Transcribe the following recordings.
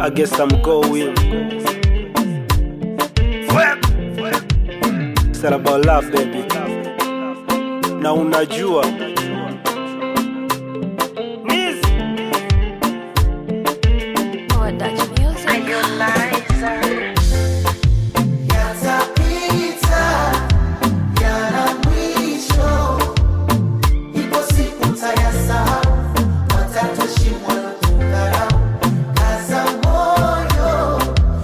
I guess I'm going. It's all about love baby. Na unajua Or Dutch music. Yatapita, yana mwisho. Ipo siku mtayasahau, watatoshimwa na kudharau. Kaza moyo,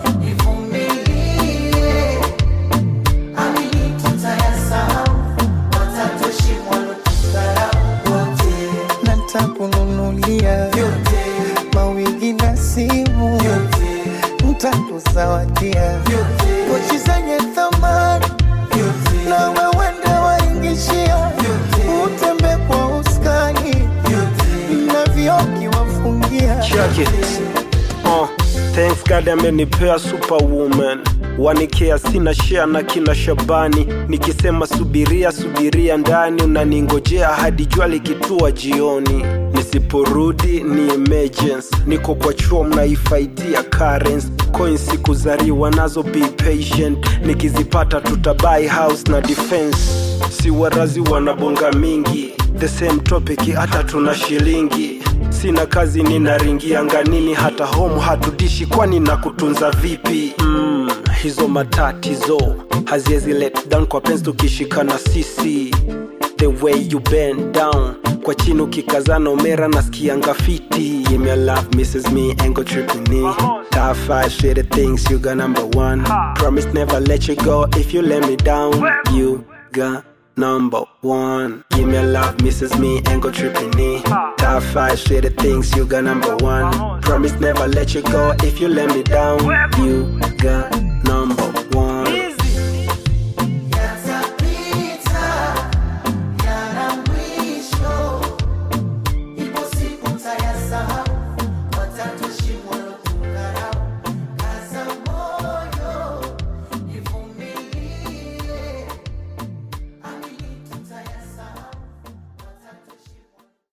ivumilie. Amini tutayasahau, watatoshimwa na kudharau. Wote na ntakununulia vyote, mawigi na simu vyote, ntakuzawadia vyote, pochi zenye thamani vyote, na wewende waingishia utembe kwa uskani vyote. na vioki wafungia check it. Uh, thanks God amenipea superwoman wanikea sina share na kina Shabani nikisema subiria subiria ndani unaningojea hadi jua likitua jioni nisiporudi ni emergency niko kwa chuo mnaifaidia currents coins sikuzariwa nazo be patient nikizipata tutabai house na defense si warazi wanabonga mingi the same topic hata tuna shilingi sina kazi ninaringia nganini hata home hatudishi kwani na kutunza vipi mm, hizo matatizo haziwezi let down kwa penzi tukishikana sisi the way you bend down kwa chini ukikazana umera nasikianga fiti yeah, me love misses me ain't go tripping me top five shitty things you got number one promise never let you go if you let me down you got number one give me a love misses me ain't go tripping me top five shitty things you got number one promise never let you go if you let me down you got